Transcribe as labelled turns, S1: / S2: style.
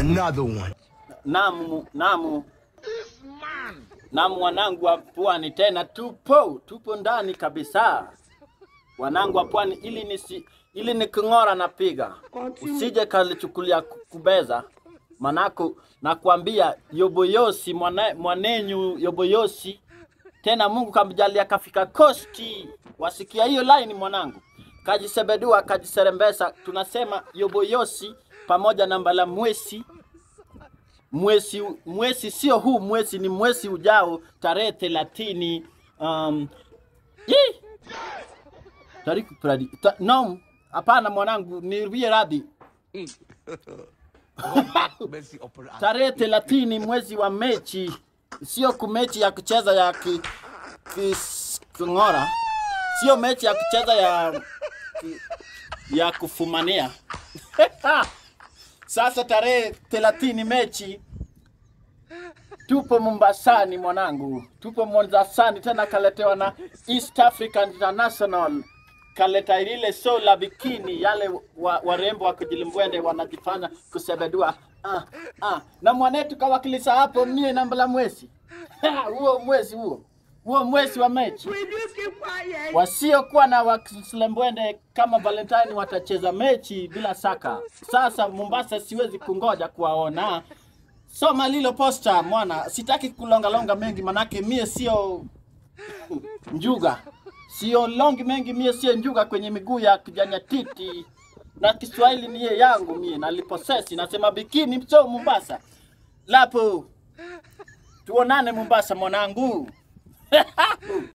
S1: another one.
S2: Namu, namu. Namu wanangu wa pwani tena tupo, tupo ndani kabisa. Wanangu wa pwani ili nisi ili niking'ora napiga. Usije kalichukulia ku- kubeza. Manako nakwambia Yoboyosi mwana, mwanenyu Yoboyosi tena Mungu kamjalia kafika kosti. Wasikia hiyo line mwanangu, kajisebedua kajiserembesa. Tunasema Yoboyosi pamoja na Mbala Mwesi mwezi mwezi sio huu mwezi, ni mwezi ujao tarehe thelathini. Um, Yee! Tariki pradi ta, no, hapana mwanangu, nirudie radhi.
S1: Mercy upon us.
S2: Tarehe thelathini mwezi wa mechi, sio kumechi ya kucheza ya ki, ki, kung'ora, sio mechi ya kucheza ya ki, ya kufumania. Sasa tarehe thelathini mechi tupo Mombasani mwanangu, tupo Mombasani tena, kaletewa na East African International, kaleta ile show la bikini, yale wa- warembo wa kujilimbwende wanajifanya kusebedua ah, ah. na mwanetu kawakilisha hapo mie na mbala mwezi huo mwezi huo huo mwezi wa mechi wasiokuwa na wakislembwende kama Valentine watacheza mechi bila saka. Sasa Mombasa siwezi kungoja kuwaona. Soma lilo posta mwana, sitaki kulongalonga mengi, manake mie sio njuga, sio longi mengi, mie sio njuga kwenye miguu ya kijanya titi, na Kiswahili niye yangu mie naliposesi, nasema bikini mcho Mombasa lapo, tuonane Mombasa mwanangu.